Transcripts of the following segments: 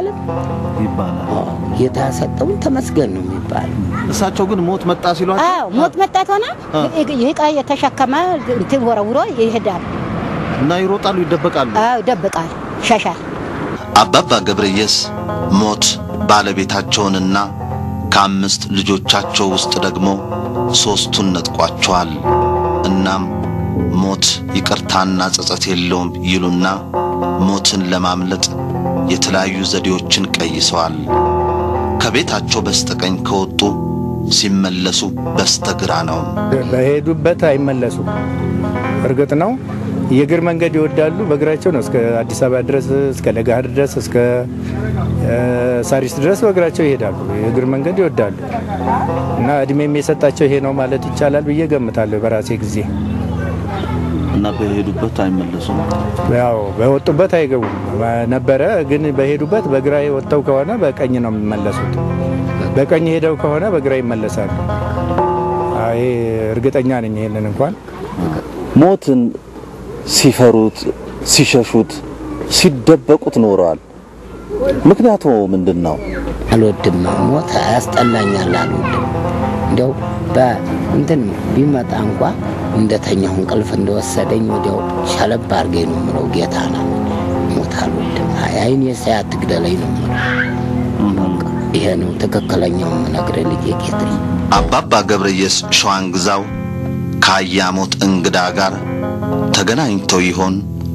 አይባልም? ይባላል። አዎ፣ ጌታ ያሰጠውን ተመስገን ነው የሚባለው። እሳቸው ግን ሞት መጣ ሲሏቸው አዎ ሞት መጣት ሆነ ይህ ዕቃ የተሸከመ እንትን ወረውሮ ይሄዳል። እና ይሮጣሉ፣ ይደበቃሉ። አዎ ይደብቃል፣ ሸሻል። አባባ ገብረየስ ሞት ባለቤታቸውንና ከአምስት ልጆቻቸው ውስጥ ደግሞ ሦስቱን ነጥቋቸዋል። እናም ሞት ይቅርታና ጸጸት የለውም ይሉና ሞትን ለማምለጥ የተለያዩ ዘዴዎችን ቀይሰዋል። ከቤታቸው በስተቀኝ ከወጡ ሲመለሱ በስተግራ ነው። በሄዱበት አይመለሱም። እርግጥ ነው የእግር መንገድ ይወዳሉ። በእግራቸው ነው እስከ አዲስ አበባ ድረስ እስከ ለጋህር ድረስ እስከ እ፣ ሳሪስ ድረስ በእግራቸው ይሄዳሉ። የእግር መንገድ ይወዳሉ እና እድሜም የሰጣቸው ይሄ ነው ማለት ይቻላል ብዬ ገምታለሁ በራሴ ጊዜ። እና በሄዱበት አይመለሱም። ያው በወጡበት አይገቡም ነበረ፣ ግን በሄዱበት በግራ ወጥተው ከሆነ በቀኝ ነው የሚመለሱት። በቀኝ ሄደው ከሆነ በግራ ይመለሳሉ። አይ እርግጠኛ ነኝ ይሄንን እንኳን ሞትን ሲፈሩት፣ ሲሸሹት፣ ሲደበቁት ኖረዋል። ምክንያቱ ምንድን ነው? አልወድም፣ ሞት ያስጠላኛል፣ አልወድም። እንዲያው በእንትን ቢመጣ እንኳ እንደተኛሁ እንቅልፍ እንደወሰደኝ ወዲያው ሸለብ አድርገኝ ነው የምለው። ጌታ ነው ሞት አልወድም። አይ አይኔ ሳይ አትግደለኝ ነው የምለው። በቃ ይሄ ነው ትክክለኛው የምነግርህ ልጄ ጌታዬ። አባባ ገብረየስ ሸዋን ግዛው ከአያሞት እንግዳ ጋር ተገናኝተው ይሆን?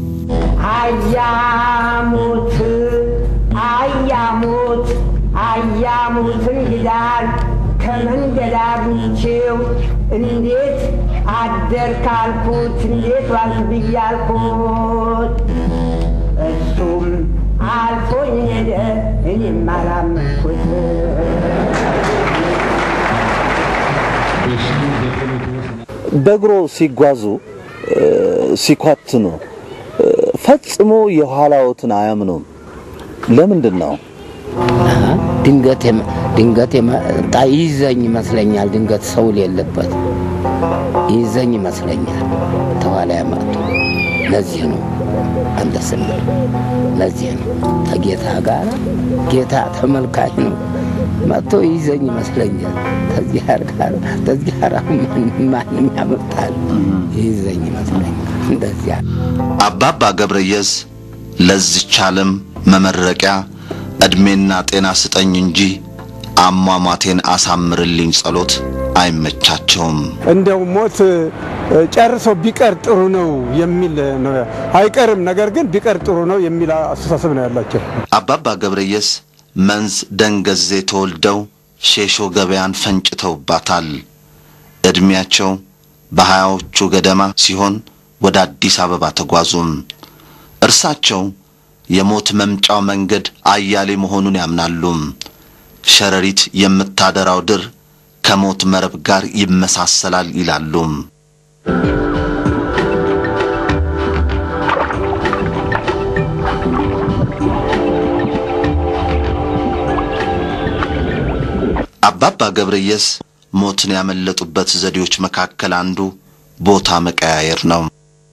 አያሙት አያሙት አያሙት እንግዳን ከመንገድ አግኝቼው እንዴት አደርክ አልኩት፣ እንዴት ዋልክ ብዬ አልኩት። እሱም አልፎኝ ሄደ፣ እኔም አላመንኩት። በእግሮ ሲጓዙ እ፣ ሲኳትኑ እ፣ ፈጽሞ የኋላዎትን አያምኑም። ለምንድን ነው? አሀ፣ ድንገት የመ- ድንገት የመጣ ይዘኝ ይመስለኛል። ድንገት ሰው የሌለበት ይዘኝ ይመስለኛል። ተኋላ ያመጡ ለዚህ ነው አንተ ስንል ለዚህ ነው ከጌታ ጋር ጌታ ተመልካች ነው መጥቶ ይዘኝ ይመስለኛል። ተዚህ ጋር ተዚህ ጋር ማንም ያመጣል ይዘኝ ይመስለኛል። እንደዚያ አባባ ገብረየስ ለዚች ዓለም መመረቂያ ዕድሜና ጤና ስጠኝ እንጂ አሟሟቴን አሳምርልኝ ጸሎት አይመቻቸውም። እንደው ሞት እ፣ ጨርሶ ቢቀር ጥሩ ነው የሚል ነው። አይቀርም፣ ነገር ግን ቢቀር ጥሩ ነው የሚል አስተሳሰብ ነው ያላቸው። አባባ ገብረየስ መንዝ ደንገዜ ተወልደው ሼሾ ገበያን ፈንጭተውባታል። ዕድሜያቸው በሀያዎቹ ገደማ ሲሆን ወደ አዲስ አበባ ተጓዙም። እርሳቸው የሞት መምጫው መንገድ አያሌ መሆኑን ያምናሉ። ሸረሪት የምታደራው ድር ከሞት መረብ ጋር ይመሳሰላል ይላሉ። አባባ ገብረየስ ሞትን ያመለጡበት ዘዴዎች መካከል አንዱ ቦታ መቀያየር ነው።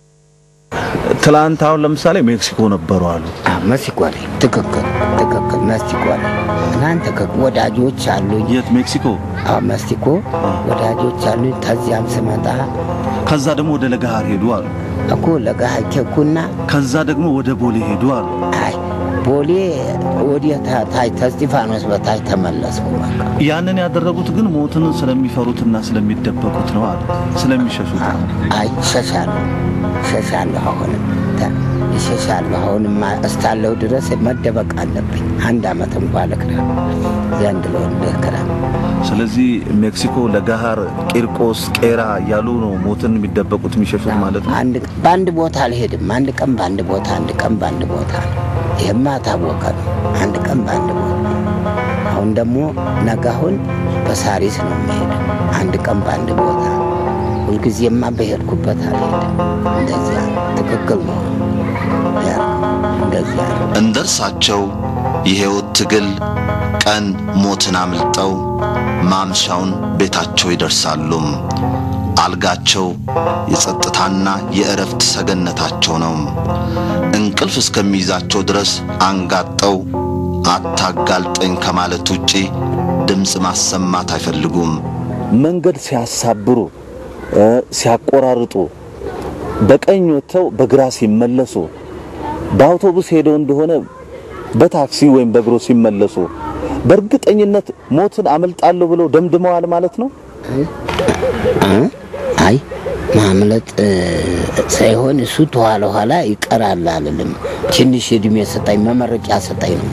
ትላንት አሁን ለምሳሌ ሜክሲኮ ነበሩ አሉ። መስኮ ላይ ትክክል ትክክል መስኮ ላይ እናንተ ወዳጆች አሉኝ። የት ሜክሲኮ? አዎ መስኮ ወዳጆች አሉኝ። ከዚያም ስመጣ ከዛ ደግሞ ወደ ለገሃር ሄዱ አሉ። እኮ ለጋሃኬኩና ከዛ ደግሞ ወደ ቦሌ ሄዱ አሉ። አይ ቦሌ ወዲያ ታች ተስጢፋኖስ በታች ተመለስኩ። በቃ ያንን ያደረጉት ግን ሞትን ስለሚፈሩትና ስለሚደበቁት ነው አሉ። ስለሚሸሹት አዎ፣ አይ እሸሻለሁ እሸሻለሁ አሁንም ተ- እሸሻለሁ አሁንም እስካለሁ ድረስ መደበቅ አለብኝ። አንድ አመት እንኳ ልክራ ዘንድ ለወንድ ልክራ ስለዚህ ሜክሲኮ፣ ለገሃር፣ ቂርቆስ፣ ቄራ እያሉ ነው ሞትን የሚደበቁት የሚሸሹት ማለት ነው። አንድ በአንድ ቦታ አልሄድም። አንድ ቀን በአንድ ቦታ፣ አንድ ቀን በአንድ ቦታ ነው። ይህማ ታወቀ ነው። አንድ ቀን በአንድ ቦታ። አሁን ደግሞ ነገ አሁን በሳሪስ ነው የሚሄደው። አንድ ቀን በአንድ ቦታ። ሁልጊዜማ በሄድኩበት አልሄድም። እንደዚያ ነው። ትክክል ነው ያልከው። እንደዚያ ነው። እንደ እርሳቸው የሕይወት ትግል ቀን ሞትን አምልጠው ማምሻውን ቤታቸው ይደርሳሉ። አልጋቸው የጸጥታና የእረፍት ሰገነታቸው ነው። እንቅልፍ እስከሚይዛቸው ድረስ አንጋጠው አታጋልጠኝ ከማለት ውጪ ድምፅ ማሰማት አይፈልጉም። መንገድ ሲያሳብሩ እ፣ ሲያቆራርጡ በቀኝ ወጥተው በግራ ሲመለሱ በአውቶቡስ ሄደው እንደሆነ በታክሲ ወይም በእግሮ ሲመለሱ በእርግጠኝነት ሞትን አመልጣለሁ ብለው ደምድመዋል ማለት ነው። እ? አይ ማምለጥ እ፣ ሳይሆን እሱ ተኋላ ኋላ ይቀራል አልልም። ትንሽ እድሜ ሰጠኝ፣ መመረቂያ ሰጠኝ ነው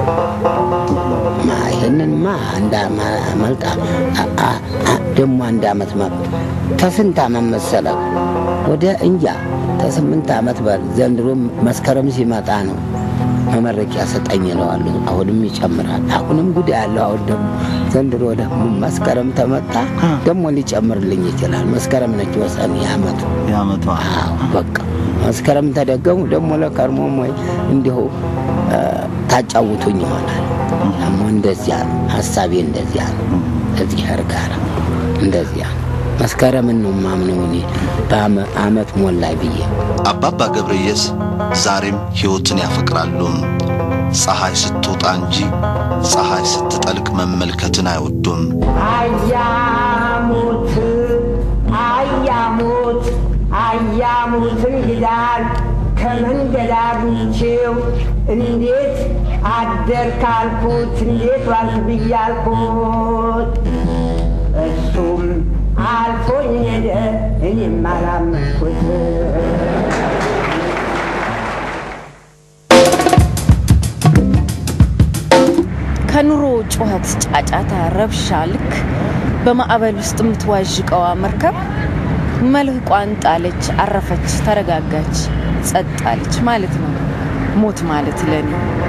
ማ ይህንንማ አንድ አመልጣ ደግሞ አንድ አመት መ ተስንት አመት መሰለ ወደ እንጃ ተስምንት አመት በል ዘንድሮ መስከረም ሲመጣ ነው መመረቂያ ሰጠኝ እለዋለሁ። አሁንም ይጨምራል። አሁንም ጉድ ያለው አሁን ደግሞ ዘንድሮ ደግሞ መስከረም ተመጣ ደግሞ ሊጨምርልኝ ይችላል። መስከረም ነች ወሰን የአመቱ የአመቷ አዎ በቃ መስከረም ተደገሙ ደግሞ ለከርሞም ወይ እንዲሁ እ፣ ታጫውቱኝ ይሆናል። ደግሞ እንደዚያ ነው ሀሳቤ፣ እንደዚያ ነው እግዚአብሔር ጋር እንደዚያ ነው። መስከረምን ነው ማምነው እኔ በአመት ሞላይ ብዬ አባባ ገብረየስ ዛሬም ሕይወትን ያፈቅራሉ። ፀሐይ ስትወጣ እንጂ ፀሐይ ስትጠልቅ መመልከትን አይወዱም። አያሙት አያሙት አያሙት እንግዳን ከመንገድ አግኝቼው እንዴት አደር ካልኩት እንዴት ዋልክ ብያልኩት እሱም አልፎኝ ሄደ እኔም አላመንኩት። ከኑሮ ጩኸት፣ ጫጫታ፣ ረብሻ ልክ በማዕበል ውስጥ የምትዋዥቀዋ መርከብ መልህቋን ጣለች፣ አረፈች፣ ተረጋጋች፣ ጸጥ አለች ማለት ነው። ሞት ማለት ለኔ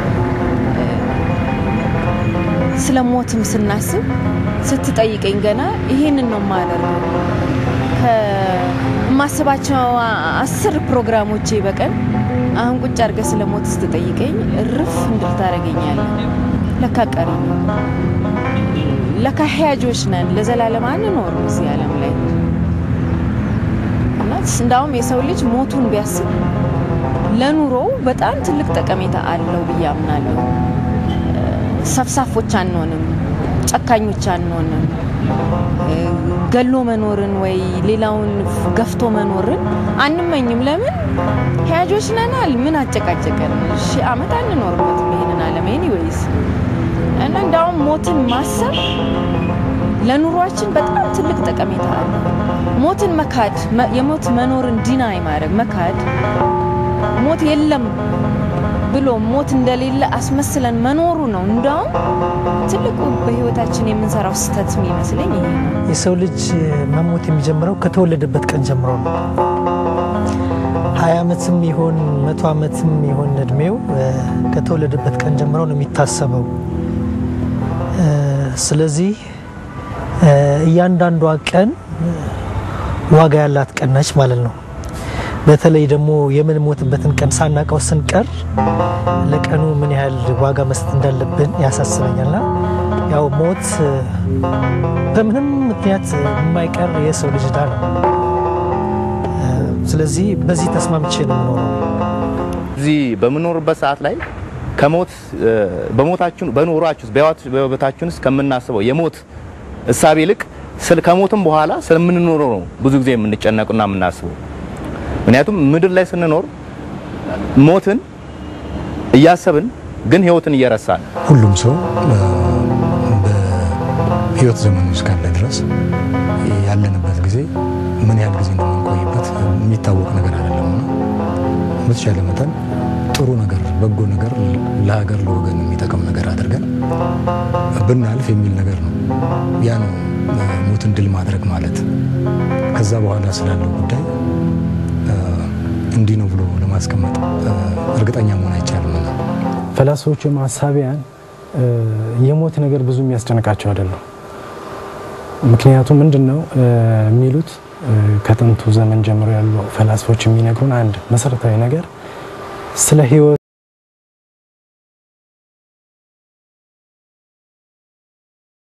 ስለ ሞትም ስናስብ ስትጠይቀኝ ገና ይህንን ነው የማደርገው። ከማስባቸው አስር ፕሮግራሞቼ በቀን አሁን ቁጭ አድርገ ስለ ሞት ስትጠይቀኝ እርፍ እንድል ታደርገኛለህ። ለካ ቀሪ ነው። ለካ ሕያጆች ነን። ለዘላለም አንኖርም እዚህ ዓለም ላይ እና እንዳውም የሰው ልጅ ሞቱን ቢያስብ ለኑሮው በጣም ትልቅ ጠቀሜታ አለው ብዬ አምናለሁ። ሰፍሳፎች አንሆንም፣ ጨካኞች አንሆንም። ገሎ መኖርን ወይ ሌላውን ገፍቶ መኖርን አንመኝም። ለምን ሕያጆች ነናል። ምን አጨቃጨቀን? ሺህ ዓመት አንኖርበትም ይሄንን ዓለም ኤኒዌይስ እና እንዳውም ሞትን ማሰብ ለኑሯችን በጣም ትልቅ ጠቀሜታ አለ። ሞትን መካድ፣ የሞት መኖርን ዲናይ ማድረግ መካድ፣ ሞት የለም ብሎ ሞት እንደሌለ አስመስለን መኖሩ ነው እንዳውም ትልቁ በህይወታችን የምንሰራው ስህተት የሚመስለኝ ይሄ ነው። የሰው ልጅ መሞት የሚጀምረው ከተወለደበት ቀን ጀምሮ ነው። ሀያ ዓመትም ይሆን መቶ ዓመትም ይሆን እድሜው ከተወለደበት ቀን ጀምሮ ነው የሚታሰበው። ስለዚህ እያንዳንዷ ቀን ዋጋ ያላት ቀን ነች ማለት ነው። በተለይ ደግሞ የምንሞትበትን ቀን ሳናቀው ስንቀር ለቀኑ ምን ያህል ዋጋ መስጠት እንዳለብን ያሳስበኛልና ያው ሞት በምንም ምክንያት የማይቀር የሰው ልጅ ዕዳ ነው። ስለዚህ በዚህ ተስማምቼ ነው የምኖረው። እዚህ በምኖርበት ሰዓት ላይ ከሞት በሞታችን በኖሯችሁ በህይወታችን ውስጥ ከምናስበው የሞት እሳቤ ይልቅ ከሞትም በኋላ ስለምንኖረው ነው ብዙ ጊዜ የምንጨነቁና የምናስበው። ምክንያቱም ምድር ላይ ስንኖር ሞትን እያሰብን ግን ህይወትን እየረሳን ሁሉም ሰው በህይወት ዘመኑ እስካለ ድረስ ያለንበት ጊዜ ምን ያህል ጊዜ እንደምንቆይበት የሚታወቅ ነገር አይደለምና በተቻለ መጠን ጥሩ ነገር፣ በጎ ነገር ለሀገር ለወገን የሚጠቅም ነገር አድርገን ብናልፍ የሚል ነገር ነው። ያ ነው ሞትን ድል ማድረግ ማለት። ከዛ በኋላ ስላለው ጉዳይ እንዲህ ነው ብሎ ለማስቀመጥ እርግጠኛ መሆን አይቻልም። ፈላስፎችም ሀሳቢያን የሞት ነገር ብዙ የሚያስጨንቃቸው አይደለም። ምክንያቱም ምንድን ነው የሚሉት ከጥንቱ ዘመን ጀምሮ ያሉ ፈላስፎች የሚነግሩን አንድ መሰረታዊ ነገር ስለ ህይወት